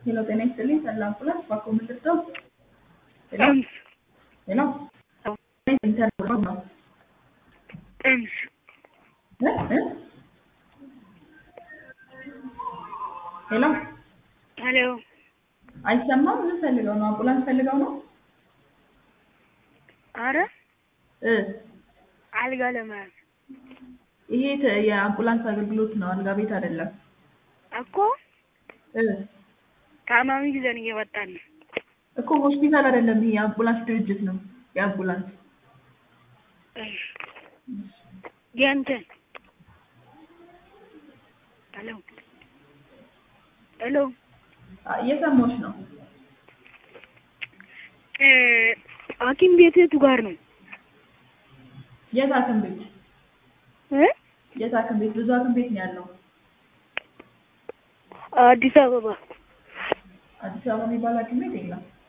ሄሎ ጤና ይስጥልኝ ሰላም አምቡላንስ ባኮ ምልክተው ሄሎ ጥምስ ሄሎ አዎ። ኢንተርኔት ነው ጥምስ እ እ ሄሎ ሄሎ አይሰማም ምን ፈልገው ነው አምቡላንስ ፈልገው ነው አረ እ አልጋ ለመያዝ ይሄ ተ- የአምቡላንስ አገልግሎት ነው አልጋ ቤት አይደለም እኮ እ ታማሚ ይዘን እየመጣን ነው። እኮ ሆስፒታል አይደለም ይሄ የአምቡላንስ ድርጅት ነው የአምቡላንስ እሺ። የእንትን ሄሎ ሄሎ አ- እየሰማሁሽ ነው እ ሐኪም ቤት የቱ ጋር ነው? የት ሐኪም ቤት እ የት ሐኪም ቤት ብዙ ሐኪም ቤት ነው ያለው አዲስ አበባ አዲስ አበባ የሚባል ሐኪም ቤት የለም